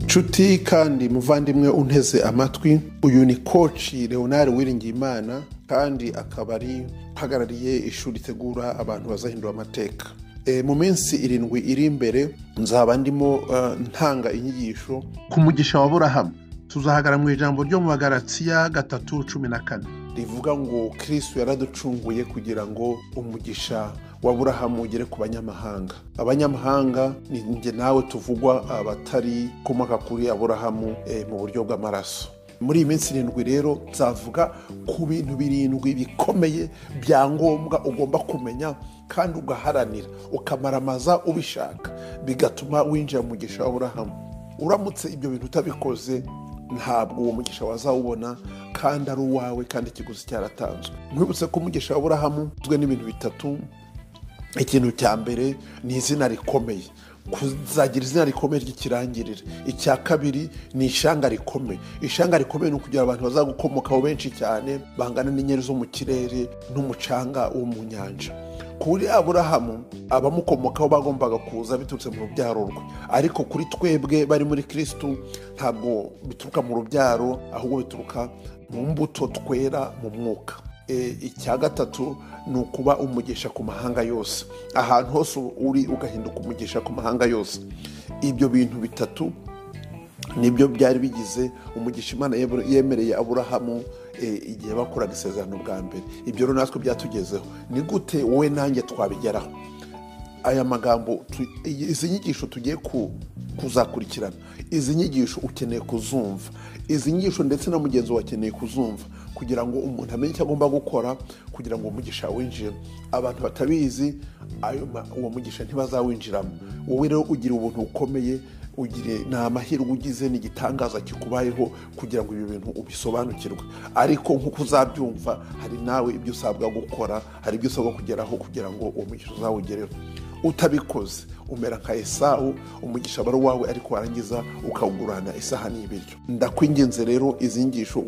nshuti kandi muvandimwe unteze amatwi uyu ni koci leonard wiringiyimana kandi akaba ari uhagarariye ishuri ritegura abantu bazahindura amateka mu minsi irindwi iri imbere nzaba ndimo ntanga inyigisho ku mugisha wa burahamu tuzahagara mu ijambo ryo mu bagaratsiya gatatu cumi na kane rivuga ngo kirisitu yaraducunguye kugira ngo umugisha wa burahamu ugere ku banyamahanga abanyamahanga ni njye nawe tuvugwa abatari komoka kuri aburahamu mu buryo bw'amaraso muri iyi minsi irindwi rero nzavuga ku bintu birindwi bikomeye bya ngombwa ugomba kumenya kandi ugaharanira ukamaramaza ubishaka bigatuma winjira mu mugisha wa burahamu uramutse ibyo bintu utabikoze ntabwo uwo mugisha wazawubona kandi ari uwawe kandi ikiguzi cyaratanzwe nkwibutse ko umugisha wa burahamu ugizwe n'ibintu bitatu ikintu cya mbere ni izina rikomeye kuzagira izina rikomeye ry'ikirangirire icya kabiri ni ishanga rikomeye ishanga rikomeye ni ukugira abantu bazagukomokaho benshi cyane bangana n'inyeri zo mu kirere n'umucanga wo mu nyanja kuri aburahamu abamukomokaho bagombaga kuza biturutse mu rubyaro rwe ariko kuri twebwe bari muri kirisitu ntabwo bituruka mu rubyaro ahubwo bituruka mu mbuto twera mu mwuka icya gatatu ni ukuba umugisha ku mahanga yose ahantu hose uri ugahinduka umugisha ku mahanga yose ibyo bintu bitatu nibyo byari bigize umugisha imana yemereye aburahamu igihe bakoraga isezerano bwa mbere ibyo rero natwe byatugezeho ni gute wowe nanjye twabigeraho aya magambo izi nyigisho tugiye kuzakurikirana izi nyigisho ukeneye kuzumva izi nyigisho ndetse na mugenzi wawe akeneye kuzumva kugira ngo umuntu amenye icyo agomba gukora kugira ngo umugisha winjire abantu batabizi uwo mugisha ntibazawinjiramo wowe rero ugira ubuntu bukomeye ugire ni amahirwe ugize ni igitangaza kikubayeho kugira ngo ibi bintu ubisobanukirwe ariko nk'uko uzabyumva hari nawe ibyo usabwa gukora hari ibyo usabwa kugeraho kugira ngo uwo mugisha uzawugereho utabikoze umera nka esawu umugisha aba ari uwawe ariko warangiza ukawugurana isahani y'ibiryo ndakwingenze rero izi ngisho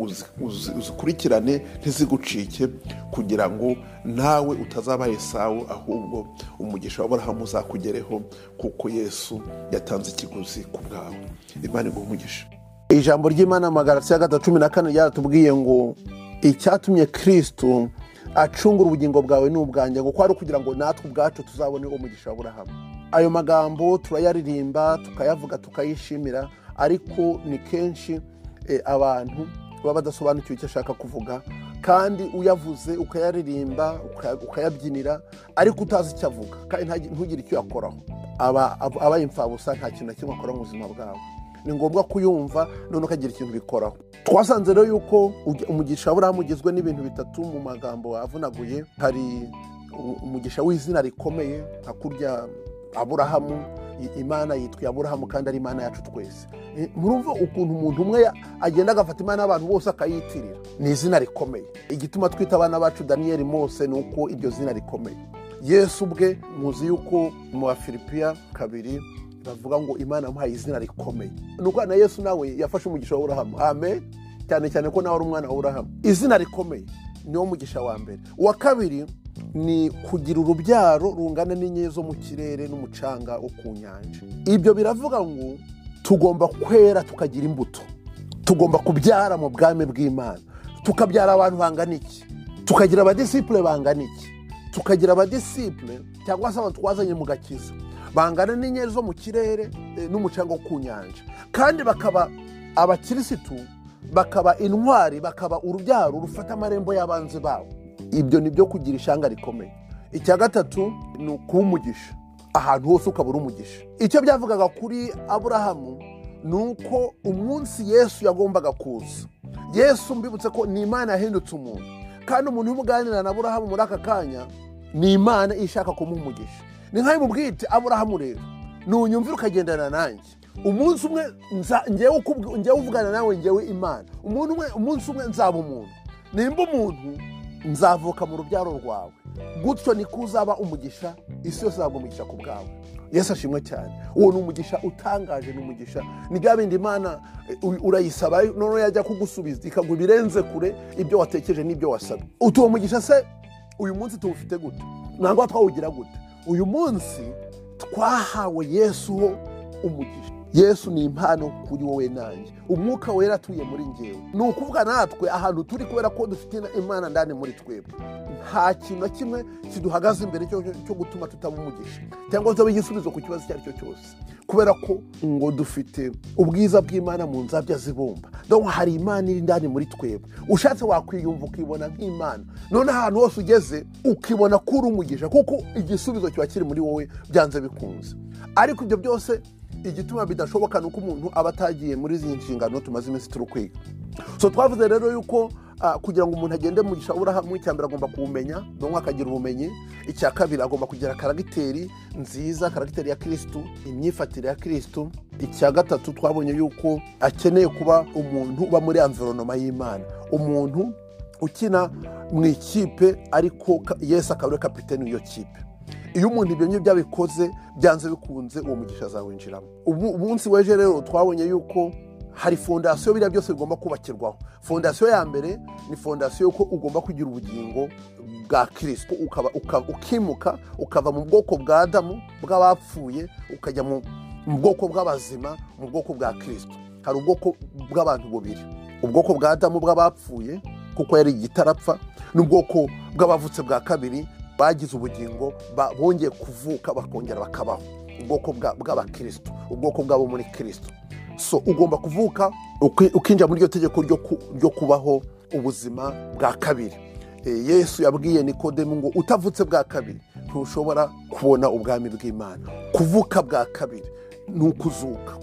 uzikurikirane ntizigucike kugira ngo nawe utazaba esawu ahubwo umugisha wa burahamu uzakugereho kuko yesu yatanze ikiguzi ku bwawe imana iguha umugisha ijambo ry'imana ya gatatu cumi na kane ryaratubwiye ngo icyatumye kirisitu acungura ubugingo bwawe n'ubwanjye kuko ari ukugira ngo natwe ubwacu tuzabone uwo mugisha wa burahamu ayo magambo turayaririmba tukayavuga tukayishimira ariko ni kenshi abantu baba badasobanukiwe icyo ashaka kuvuga kandi uyavuze ukayaririmba ukayabyinira ariko utazi icyo avuga kandi ntugire icyo uyakoraho abaye imfabusa nta kintu na kimwe akora mu buzima bwawe ni ngombwa kuyumva noneho ukagira ikintu bikoraho twasanze rero yuko umugisha burahamu ugizwe n'ibintu bitatu mu magambo avunaguye hari umugisha w'izina rikomeye hakurya aburahamu imana yitwa aburahamu kandi ari imana yacu twese murumva ukuntu umuntu umwe agenda agafata imana y'abantu bose akayitirira ni izina rikomeye igituma twita abana bacu daniyeli mose ni uko iryo zina rikomeye yesu ubwe muzi yuko mu bafilipiya kabiri bavuga ngo imana amuhaye izina rikomeye ni uko na yesu nawe yafashe umugisha wa burahamu amen cyane cyane ko nawe ari umwana wa burahamu izina rikomeye niwo mugisha wa mbere uwa kabiri ni kugira urubyaro rungana n'inyenyeri zo mu kirere n'umucanga wo ku nyanja ibyo biravuga ngo tugomba kwera tukagira imbuto tugomba kubyara mu bwami bw'imana tukabyara abantu bangana iki tukagira abadisipure bangana iki tukagira abadisipure cyangwa se abantu twazanye mu gakiza bangana n'inyenyeri zo mu kirere n'umucanga wo ku nyanja kandi bakaba abakirisitu bakaba intwari bakaba urubyaro rufata amarembo y'abanzi babo ibyo ni byo kugira ishanga rikomeye icya gatatu ni ukuba umugisha ahantu hose ukabura umugisha icyo byavugaga kuri aburahamu ni uko umunsi yesu yagombaga kuza yesu mbibutse ko ni imana yahindutse umuntu kandi umuntu uri buganira na aburahamu muri aka kanya ni imana ishaka kumuha umugisha ni nkayo mubwite aburahamu rero nunyumvira ukagendana nanjye umunsi umwe ngewe uvugana nawe ngewe imana umunsi umwe nzaba umuntu nimba umuntu nzavuka mu rubyaro rwawe gutyo niko uzaba umugisha isi yose ntabwo umugisha ku bwawe yesu ashimwe cyane uwo ni umugisha utangaje ni umugisha ni bwa bindi imana urayisaba noneho yajya kugusubiza ikaguha ibirenze kure ibyo watekereje n'ibyo wasabye utuwo mugisha se uyu munsi tuwufite gute ntabwo twawugira gute uyu munsi twahawe yesu ho umugisha yesu ni impano kuri wowe nanjye umwuka wera atuye muri ngewe ni ukuvuga natwe ahantu turi kubera ko dufite imana ndani muri twebwe nta kintu na kimwe kiduhagaze imbere cyo cyo gutuma tutaba umugisha cyangwa tuba igisubizo ku kibazo icyo ari cyo cyose kubera ko ngo dufite ubwiza bw'imana mu nzabya zibumba ndabona hari imana iri ndani muri twebwe ushatse wakwiyumva ukibona nk'imana none ahantu hose ugeze ukibona ko uri umugisha kuko igisubizo kiba kiri muri wowe byanze bikunze ariko ibyo byose igituma bidashoboka ni uko umuntu aba atagiye muri izi nshingano tumaze iminsi turi kwiga so twavuze rero yuko kugira ngo umuntu agende mu gishaburahamwe icya mbere agomba kuwumenya ndabona akagira ubumenyi icya kabiri agomba kugira karagiteri nziza karagiteri ya kirisitu imyifatire ya kirisitu icya gatatu twabonye yuko akeneye kuba umuntu uba muri anveronoma y'imana umuntu ukina mu ikipe ariko yesi akaba ari kapitene w'iyo kipe iyo umuntu ibyo ngibyo byabikoze byanze bikunze uwo mugisha azawinjiramo umunsi w'ejo rero twabonye yuko hari fondasiyo biriya byose bigomba kubakirwaho fondasiyo ya mbere ni fondasiyo y'uko ugomba kugira ubugingo bwa kirisito ukimuka ukava mu bwoko bwa adamu bw'abapfuye ukajya mu bwoko bw'abazima mu bwoko bwa kirisito hari ubwoko bw'abantu bubiri ubwoko bwa adamu bw'abapfuye kuko yari igitarapfa n'ubwoko bw'abavutse bwa kabiri bagize ubugingo bongeye kuvuka bakongera bakabaho ubwoko bw'abakirisito ubwoko bw'abo muri kirisito so ugomba kuvuka ukinjira muri iryo tegeko ryo kubaho ubuzima bwa kabiri yesu yabwiye nikodemu ngo utavutse bwa kabiri ntushobora kubona ubwami bw'imana kuvuka bwa kabiri ni ukuzuka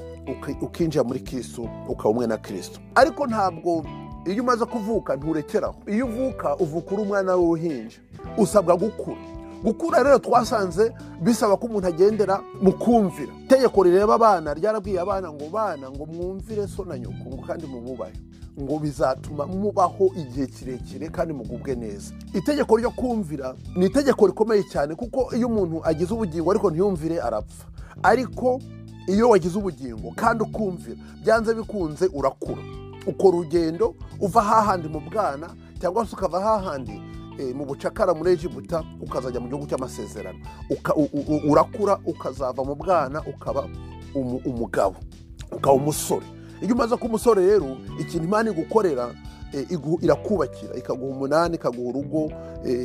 ukinjira muri kirisito ukaba umwe na kirisito ariko ntabwo iyo umaze kuvuka nturekeraho iyo uvuka uvuka uri umwana w'uruhinja usabwa gukura gukura rero twasanze bisaba ko umuntu agendera mu kumvira itegeko rireba abana ryarabwiye abana ngo bana ngo mwumvire so na nyoko ngo kandi mumubahe ngo bizatuma mubaho igihe kirekire kandi mugubwe neza itegeko ryo kumvira ni itegeko rikomeye cyane kuko iyo umuntu agize ubugingo ariko ntiyumvire arapfa ariko iyo wagize ubugingo kandi ukumvira byanze bikunze urakura ukora urugendo uva hahandi mu bwana cyangwa se ukava hahandi mu bucakara muri egibuta ukazajya mu gihugu cy'amasezerano urakura ukazava mu bwana ukaba umugabo ukaba umusore iyo umaze kuba umusore rero ikintu imana igukorera irakubakira ikaguha umunani ikaguha urugo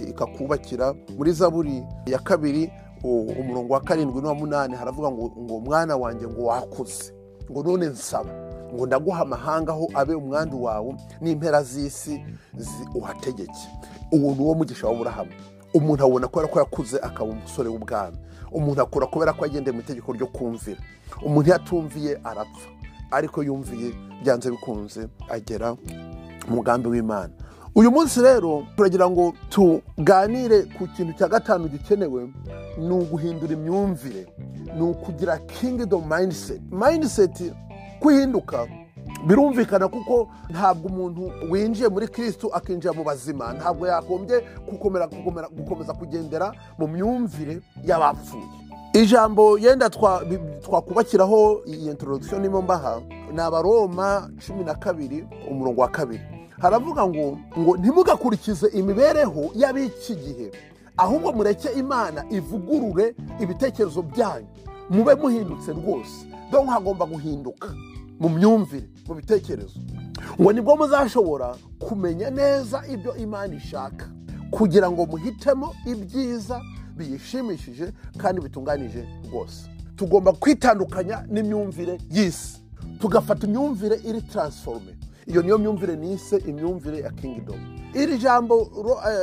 ikakubakira muri zaburi ya kabiri umurongo wa karindwi n'uwa munani haravuga ngo mwana wanjye ngo wakuze ngo none nsaba ngo ndaguha amahanga aho abe umwandu wawe n'impera z'isi uhategeke uwo ni uwo mugisha w'aburahamu umuntu abona kubera ko yakuze akaba umusore w'ubwami umuntu akura kubera ko yagendeye mu itegeko ryo kumvira umuntu iyo atumviye arapfa ariko yumviye byanze bikunze agera mu mugambi w'imana uyu munsi rero turagira ngo tuganire ku kintu cya gatanu gikenewe ni uguhindura imyumvire ni ukugira kingidomu mayindiseti mayindiseti kuhinduka birumvikana kuko ntabwo umuntu winjiye muri kirisitu akinjira mu bazima ntabwo yagombye gukomeza kugendera mu myumvire y'abapfuye ijambo yenda twakubakiraho iyi introduction nimo mbaha ni abaroma cumi na kabiri umurongo wa kabiri haravuga ngo ngo ntimugakurikize imibereho y'ab'iki gihe ahubwo mureke imana ivugurure ibitekerezo byanyu mube muhindutse rwose dore hagomba guhinduka mu myumvire mu bitekerezo ngo nibwo muzashobora kumenya neza ibyo imana ishaka kugira ngo muhitemo ibyiza biyishimishije kandi bitunganije rwose tugomba kwitandukanya n'imyumvire y'isi tugafata imyumvire iri taransiforume iyo niyo myumvire nise imyumvire ya kingidomu iri jambo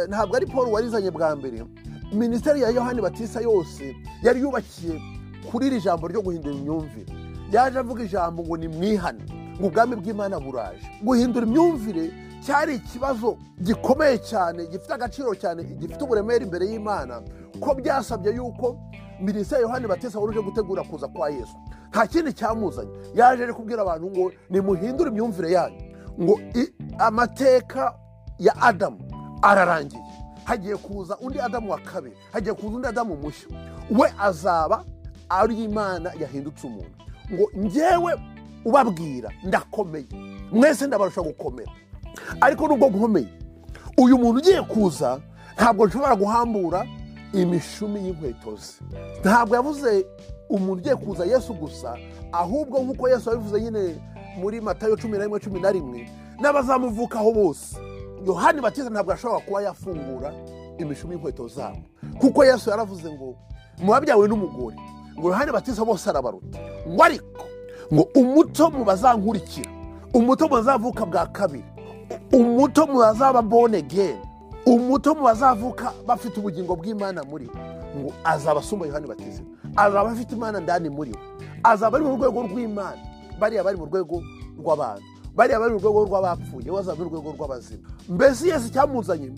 ntabwo ari paul warizanye bwa mbere minisiteri ya yohani batisa yose yari yubakiye kuri iri jambo ryo guhindura imyumvire yaje avuga ijambo ngo ni mwihane ngo ubwami bw'imana buraje guhindura imyumvire cyari ikibazo gikomeye cyane gifite agaciro cyane gifite uburemere imbere y'imana ko byasabye yuko minisiteri yohani batesa wari uje gutegura kuza kwa yesu nta kindi cyamuzanye yaje ari kubwira abantu ngo nimuhindure imyumvire yanyu ngo amateka ya adamu ararangiye hagiye kuza undi adamu wa kabiri hagiye kuza undi adamu mushya we azaba ari imana yahindutse umuntu ngo ngewe ubabwira ndakomeye mwese ndabarusha gukomera ariko nubwo nkomeye uyu muntu ugiye kuza ntabwo nshobora guhambura imishumi y'inkweto ze ntabwo yavuze umuntu ugiye kuza yesu gusa ahubwo nk'uko yesu yabivuze nyine muri matayo cumi na rimwe cumi na rimwe n'abazamuvukaho bose yohani batiza ntabwo ashobora kuba yafungura imishumi y'inkweto zabo kuko yesu yaravuze ngo mubabyawe n'umugore ngo yohani batiza bose arabaruta ngo ariko ngo umuto mu bazankurikira umuto mu bazavuka bwa kabiri umuto mu bazaba bone geni umuto mu bazavuka bafite ubugingo bw'imana muri we ngo azaba asumba yohani batize azaba afite imana ndani muri we azaba ari mu rwego rw'imana bariya bari mu rwego rw'abantu bariya bari mu rwego rw'abapfuye we azaba ari mu rwego rw'abazima mbese yesi icyamuzanye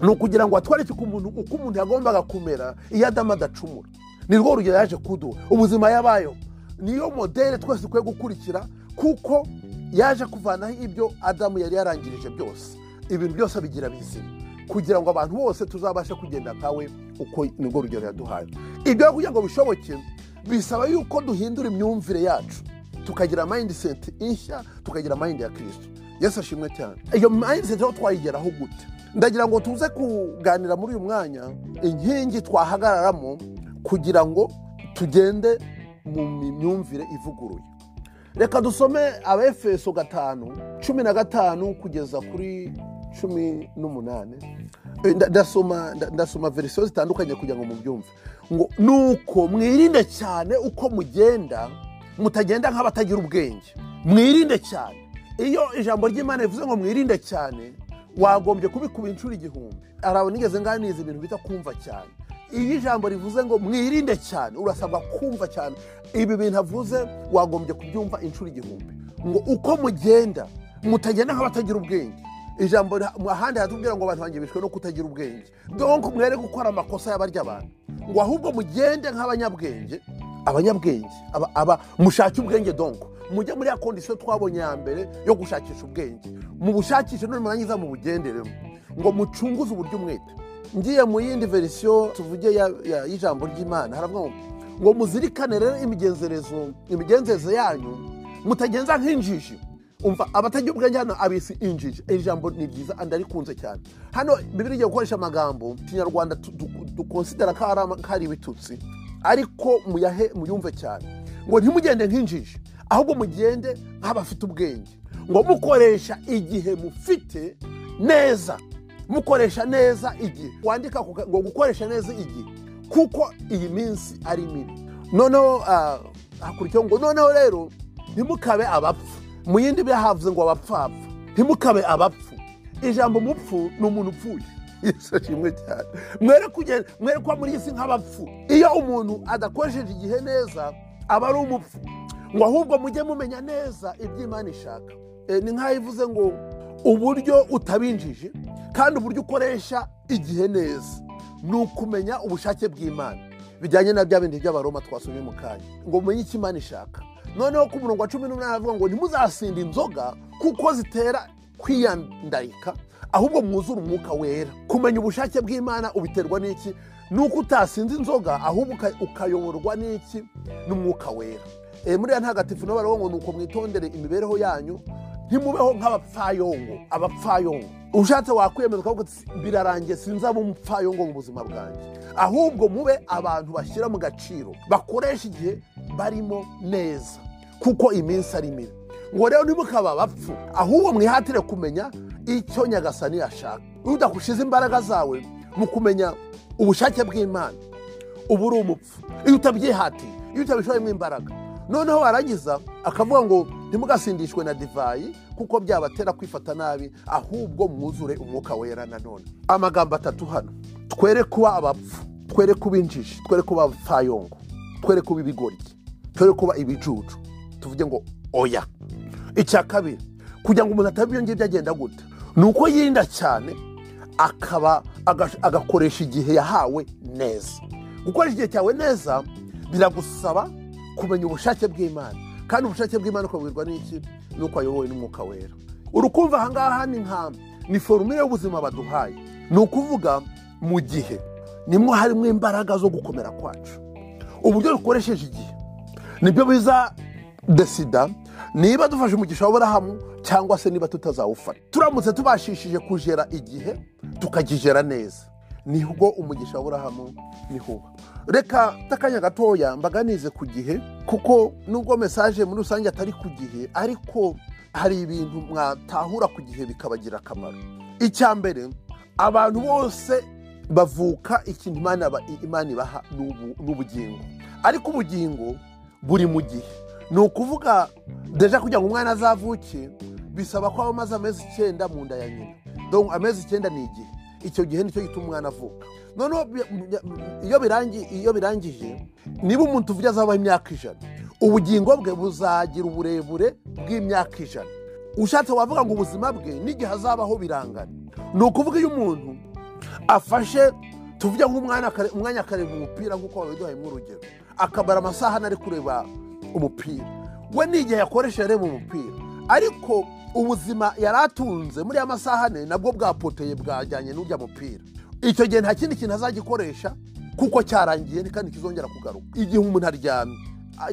ni ukugira ngo atwereke uko umuntu uko umuntu yagombaga kumera iyo adamu adacumura ni rwo rugero yaje kuduha ubuzima yabayeho niyo modere twese dukwiye gukurikira kuko yaje kuvanaho ibyo adamu yari yarangirije byose ibintu byose bigira bizima kugira ngo abantu bose tuzabashe kugenda nkawe uko nibwo rugero yaduhaye ibyo rero kugira ngo bishoboke bisaba yuko duhindura imyumvire yacu tukagira mayindiseti ishya tukagira mayindi ya kirisito yesu ashimwe cyane iyo mayindiseti rero twayigeraho gute ndagira ngo tuze kuganira muri uyu mwanya inkingi twahagararamo kugira ngo tugende mu myumvire ivuguruye reka dusome abefeso gatanu cumi na gatanu kugeza kuri cumi n'umunani ndasoma ndasoma verisiyo zitandukanye kugira ngo mubyumve ngo ni uko mwirinde cyane uko mugenda mutagenda nk'abatagira ubwenge mwirinde cyane iyo ijambo ry'imana rivuze ngo mwirinde cyane wagombye kubikuba inshuro igihumbi arawe nigeze nganiza ibintu bita kumva cyane iyo ijambo rivuze ngo mwirinde cyane urasabwa kumva cyane ibi bintu avuze wagombye kubyumva inshuro igihumbi ngo uko mugenda mutagenda nk'abatagira ubwenge ijambo ahandi haratubwira ngo abantu bishwe no kutagira ubwenge donko mwere gukora amakosa y'abarya abantu ngo ahubwo mugende nk'abanyabwenge abanyabwenge aba mushake ubwenge donko mujye muri ya kondisiyo twabonye ya mbere yo gushakisha ubwenge mu bushakishe none murangiza mu bugenderemo ngo mucunguze uburyo umwete ngiye mu yindi verisiyo tuvuge y'ijambo ry'imana haravuga ngo ngo muzirikane rero imigenzerezo imigenzereze yanyu mutagenza nk'injiji umva abatagira ubwenge hano abisi injiji iri jambo ni ryiza ndarikunze cyane hano bibiri igiye gukoresha amagambo kinyarwanda dukonsidera ko ari ibitutsi ariko muyahe muyumve cyane ngo ntimugende nk'injiji ahubwo mugende nk'abafite ubwenge ngo mukoresha igihe mufite neza mukoresha neza igihe wandika ngo gukoresha neza igihe kuko iyi minsi ari mibi noneho hakurikiyeho ngo noneho rero ntimukabe abapfu mu yindi bihavuze ngo abapfapfa ntimukabe abapfu ijambo umupfu ni umuntu upfuye yifashishijwe cyane mwere kuba muri iyi si nk'abapfu iyo umuntu adakoresheje igihe neza aba ari umupfu ngo ahubwo mujye mumenya neza iby'imana ishaka ni nk'aho ivuze ngo uburyo utabinjije kandi uburyo ukoresha igihe neza ni ukumenya ubushake bw'imana bijyanye na bya bindi by'abaroma twasomye mu kanya ngo umenye icyo imana ishaka noneho ku murongo wa cumi n'umunani aravuga ngo ntimuzasinda inzoga kuko zitera kwiyandarika ahubwo mwuzure umwuka wera kumenya ubushake bw'imana ubiterwa n'iki ni uko utasinze inzoga ahubwo ukayoborwa n'iki n'umwuka wera muri ya ntagatifu niho baravuga ngo ni uko mwitondere imibereho yanyu ntimubeho nk'abapfayongo abapfayongo ushatse wakwiyemeza ukavuga uti birarangiye sinzaba umupfayongo mu buzima bwanjye ahubwo mube abantu bashyira mu gaciro bakoresha igihe barimo neza kuko iminsi ari mibi ngo rero ntimukaba abapfu ahubwo mwihatire kumenya icyo nyagasani yashaka udahushize imbaraga zawe mu kumenya ubushake bw'imana ubu uri umupfu iyo utabyihatiye iyo utabishoremo imbaraga noneho warangiza akavuga ngo ntimugasindishwe na divayi kuko byabatera kwifata nabi ahubwo mwuzure umwuka wera nanone amagambo atatu hano twere kuba abapfu twere kuba injiji twere kuba abapfayongo twere kuba ibigoryi twere kuba ibicucu tuvuge ngo oya icya kabiri kugira ngo umuntu ataba ibyo ngibyo agenda gute ni uko yirinda cyane akaba agakoresha igihe yahawe neza gukoresha igihe cyawe neza biragusaba kumenya ubushake bw'imana kandi ubushake bw'imana ukabwirwa n'iki ni uko wayobowe n'umwuka wera urukumva ahangaha ni nka ni forumire y'ubuzima baduhaye ni ukuvuga mu gihe nimwo harimo imbaraga zo gukomera kwacu uburyo dukoresheje igihe nibyo biza desida niba dufashe umugisha w'aburahamu cyangwa se niba tutazawufata turamutse tubashishije kujera igihe tukagijera neza nibwo umugisha w'aburahamu niho uba reka akanya gatoya mbaganize ku gihe kuko nubwo mesaje muri rusange atari ku gihe ariko hari ibintu mwatahura ku gihe bikabagira akamaro icya mbere abantu bose bavuka ikintu imana ba- imana ibaha ni ubu- ni ubugingo ariko ubugingo buri mu gihe ni ukuvuga deja kugira ngo umwana azavuke bisaba ko aba amaze amezi icyenda mu nda ya nyina Donc, amezi icyenda ni igihe icyo gihe nicyo gituma umwana avuka noneho bi- iyo birangi- iyo birangije niba umuntu uvuga azaba imyaka ijana ubugingo bwe buzagira uburebure bw'imyaka ijana ushatse wavuga ngo ubuzima bwe n'igihe azabaho birangana ni ukuvuga iyo umuntu afashe tuvuge nk'umwana akare- umwanya akareba umupira nk'uko wabiduhayemo urugero akabara amasaha anari kureba umupira we n'igihe yakoresheje areba umupira ariko ubuzima yari atunze muri ya masaha ane nabwo bwapoteye bwajyanye n'ujya mupira icyo gihe nta kindi kintu azagikoresha kuko cyarangiye kandi kizongera kugaruka igihe umuntu aryamye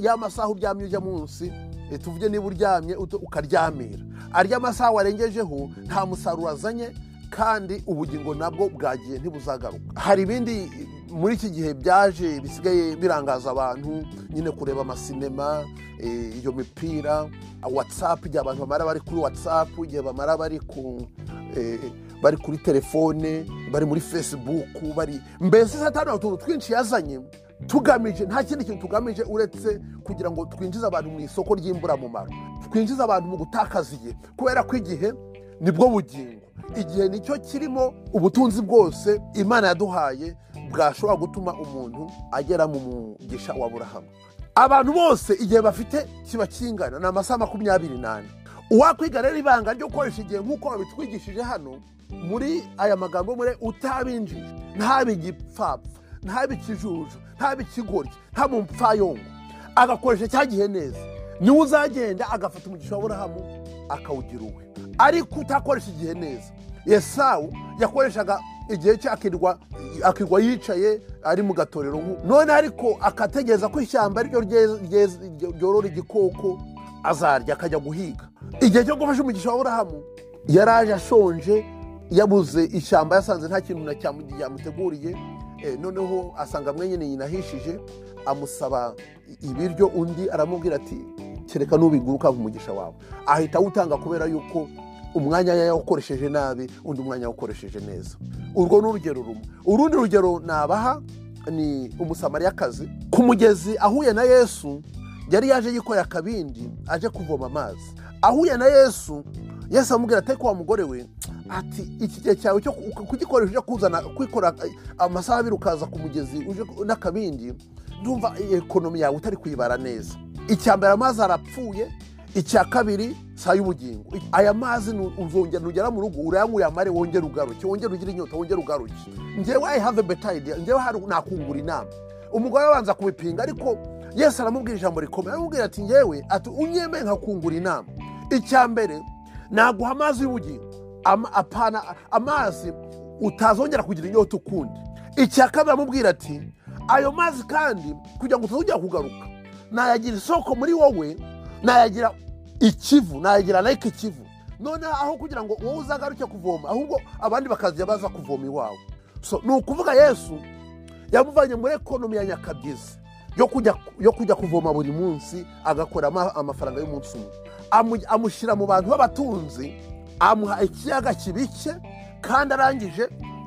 ya masaha uryamye ujya munsi eh, tuvuge niba uryamye uto- ukaryamira arya masaha warengejeho nta musaruro azanye kandi ubugingo nabwo bwagiye ntibuzagaruka hari ibindi muri iki gihe byaje bisigaye birangaza abantu nyine kureba amasinema eh, iyo mipira watsapu igihe abantu bamara bari kuri watsapu igihe bamara bari ku eh, bari kuri telefone bari muri fesibuku bari mbese satani hari utuntu twinshi yazanye tugamije nta kindi kintu tugamije uretse kugira ngo twinjize abantu mu isoko ry'imburamumaro twinjize abantu mu gutakaza igihe kubera ko igihe nibwo bugingo igihe nicyo kirimo ubutunzi bwose imana yaduhaye bwashobora gutuma umuntu agera mu mugisha wa burahamu abantu bose igihe bafite kiba kingana ni amasaha makumyabiri n'ane uwakwiga rero ibanga ryo gukoresha igihe nk'uko babitwigishije hano muri aya magambo muri utabinjije ntabe igipfapfa ntabe ikijuju ntabe ikigoryi ntabe umupfayongo agakoresha cya gihe neza niwe uzagenda agafata umugisha wa burahamu akawugira uwe ariko utakoresha igihe neza yesawu yakoreshaga igihe cye akirwa akirwa yicaye ari mu gatorero nk'ubu. none ariko akategereza ko ishyamba ariryo rye- rye- ryorora igikoko azarya akajya guhiga igihe cyo gufasha umugisha wa burahamu yaraje ashonje yabuze ishyamba yasanze nta kintu na cyamu- yamuteguriye Eh, noneho asanga mwenyine yinahishije amusaba ibiryo undi aramubwira ati kereka n'ubiguruka umugisha wawe ahita awutanga kubera yuko umwanya yawukoresheje nabi undi umwanya yawukoresheje neza urwo ni urugero rumwe urundi rugero nabaha ni umusamariyakazi ku mugezi ahuye na yesu yari yaje yikoreye akabindi aje kuvoma amazi ahuye na yesu yesu amubwira ati ko wa mugore we ati iki gihe cyawe cyo ku- kugikoresha uje kuzana kwikora eh, amasaha abiri ukaza ku mugezi uje ku- n'akabindi ndumva ekonomi yawe utari kuyibara neza icya mbere amazi arapfuye icya kabiri saa y'ubugingo aya mazi nu- uzongera nugera mu rugo urayanywa uyamare wongere ugaruke wongere ugire inyota wongere ugaruke ngewe i have a better idea ngewe hari- nakungura inama umugore abanza kubipinga ariko yesu aramubwira ijambo rikomeye aramubwira ati ngewe ati unyemeye nkakungura inama icya mbere naguha amazi y'ubugingo Ama- apana amazi utazongera kugira inyota ukundi icya kabiri aramubwira ati ayo mazi kandi kugira ngo utazongera kugaruka nayagira isoko muri wowe nayagira ikivu nayagira nayike ikivu noneho aho kugira ngo wowe uzagaruke kuvoma ahubwo abandi bakazajya baza kuvoma iwawe so ni ukuvuga yesu yamuvanye muri ekonomi ya nyakabyizi yo kujya yo kujya kuvoma buri munsi agakora ama- amafaranga y'umunsi umwe Amu- amushyira mu bantu b'abatunzi amuha ikiyaga kibike kandi arangije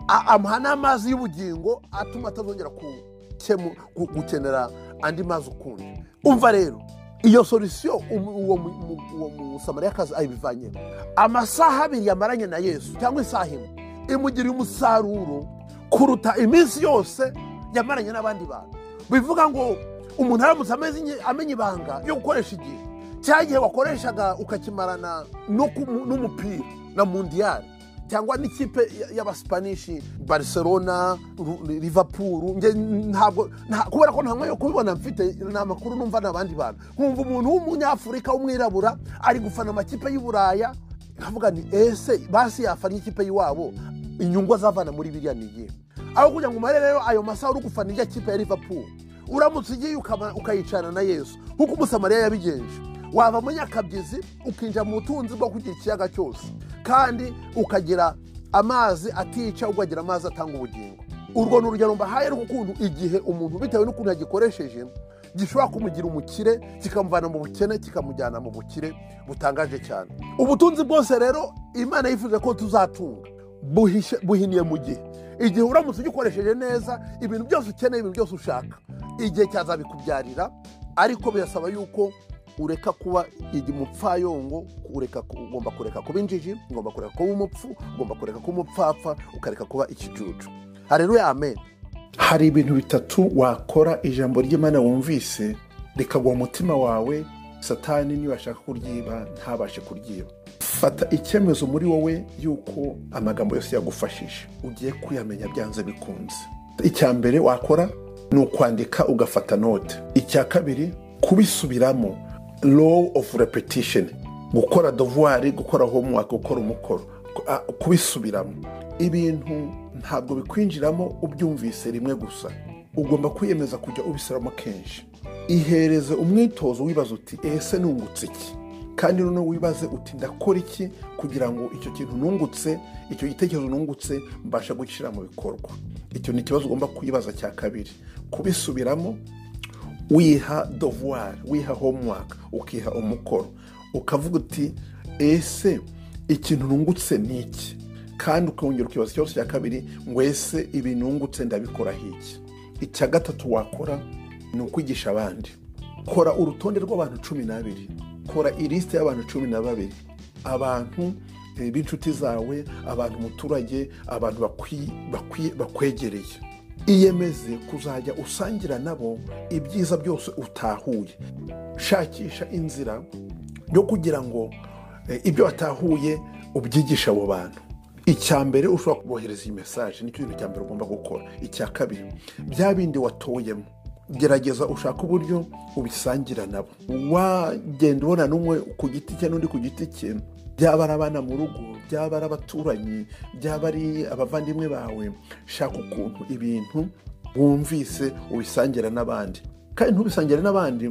a- amuha n'amazi y'ubugingo atuma atazongera ku- kemu- gu- gukenera andi mazi ukundi umva rero iyo solisiyo uwo mu- mu- uwo musamariyakazi ayibivanyemo amasaha abiri yamaranye na yesu cyangwa isaha imwe imugiriye umusaruro kuruta iminsi yose yamaranye n'abandi bantu bivuga ngo umuntu aramutse ameze inye- amenya ibanga yo gukoresha igihe cya gihe wakoreshaga ukakimarana no ku- n'umupira na mundiyari cyangwa n'ikipe y- y'abasipanishi barcelona Ru- liverpool nge ntabwo nta- kubera ko nta mwanya wo kubibona mfite ni amakuru numva n'abandi bantu nkumva umuntu w'umunyafurika w'umwirabura ari gufana amakipe y'i buraya nkavuga ni ese basi yafana ikipe y'iwabo inyungu azavana muri biriya ni iyihe aho kugira ngo umare rero ayo masaha uri gufana ijya kipe ya liverpool uramutse ugiye ukaba- ukayicarana na yesu nk'uko umusamariya yabigenje wava muri nyakabyizi ukinjira mu butunzi bwo kugira ikiyaga cyose kandi ukagira amazi atica ukagira amazi atanga ubugingo urwo ni urugero mbahaye rw'ukuntu igihe umuntu bitewe n'ukuntu yagikoresheje gishobora kumugira umukire kikamuvana mu bukene kikamujyana mu bukire butangaje cyane ubutunzi bwose rero imana yifuza ko tuzatunga buhishe- buhiniye mu gihe igihe uramutse ugikoresheje neza ibintu byose ukeneye ibintu byose ushaka igihe cyazabikubyarira ariko birasaba yuko ureka kuba igi mupfayongo ureka ku- ugomba kureka kuba injiji ugomba kureka kuba umupfu ugomba kureka kuba umupfapfa ukareka kuba ikijuju hareruya amen hari ibintu bitatu wakora ijambo ry'imana wumvise rikagwa mu mutima wawe satani niba ashaka kuryiba ntabashe kuryiba fata icyemezo muri wowe y'uko amagambo yose yagufashije ugiye kuyamenya byanze bikunze icya mbere wakora ni ukwandika ugafata note icya kabiri kubisubiramo law of repetition gukora devoir gukora homework gukora umukoro ku- a- kubisubiramo ibintu ntabwo bikwinjiramo ubyumvise rimwe gusa ugomba kwiyemeza kujya ubisubiramo kenshi ihereze umwitozo wibaza uti ese nungutse iki kandi noneho wibaze uti ndakora iki kugira ngo icyo kintu nungutse icyo gitekerezo nungutse mbasha gushyira mu bikorwa icyo ni ikibazo ugomba kwibaza cya kabiri kubisubiramo wiha devoir wiha homework ukiha umukoro ukavuga uti ese ikintu nungutse ni iki kandi ukongera ukibaza ikibazo cya kabiri ngo ese ibi nungutse ndabikora hiki icya gatatu wakora ni ukwigisha abandi kora urutonde rw'abantu cumi n'abiri kora ilisite y'abantu cumi na babiri abantu eh, b'inshuti zawe abantu umuturage abantu bakwi- bakwi- bakwegereye iyemeze kuzajya usangira nabo ibyiza byose utahuye shakisha inzira yo kugira ngo eh, ibyo watahuye ubyigishe abo bantu icya mbere ushobora kubohereza iyi mesaje nicyo kintu cya mbere ugomba gukora icya kabiri bya bindi watoyemo gerageza ushake uburyo ubisangira nabo wagenda ubonana n'umwe ku giti cye n'undi ku giti cye byaba ari abana mu rugo byaba ari abaturanyi byaba ari abavandimwe bawe shaka ukuntu ibintu wumvise ubisangira n'abandi kandi ntubisangire n'abandi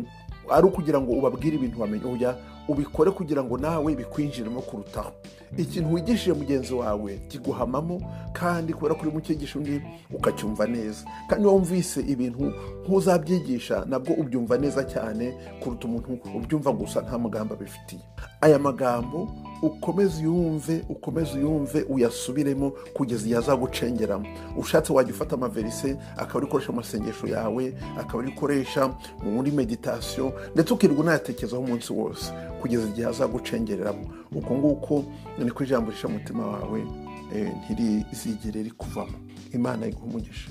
ari ukugira ngo ubabwire ibintu wamenye oya ubikore kugira ngo nawe bikwinjiremo kurutaho ikintu wigishije mugenzi wawe kiguhamamo kandi kubera ko urimo ukigisha undi ukacyumva neza kandi iyo wumvise ibintu nk'uzabyigisha nabwo ubyumva neza cyane kuruta umuntu ubyumva gusa nta mugambi abifitiye aya magambo ukomeze uyumve ukomeze uyumve uyasubiremo kugeza igihe azagucengeramo ushatse wajya ufata amaverise akaba urikoresha mu masengesho yawe akaba urikoresha muri meditasiyo ndetse ukirirwa unayatekerezaho umunsi wose kugeza igihe azagucengereramo uko nguko niko ijambo risha umutima wawe eh, ntirizigere rikuvamo imana iguha umugisha